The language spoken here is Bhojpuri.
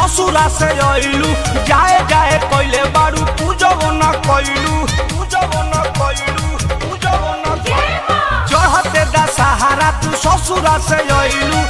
ससुरा से अइलू जाए जाए कइले बारू पूजब न कइलू पूजब न कइलू पूजब न कइलू चढ़ते दा सहारा तू ससुरा से अइलू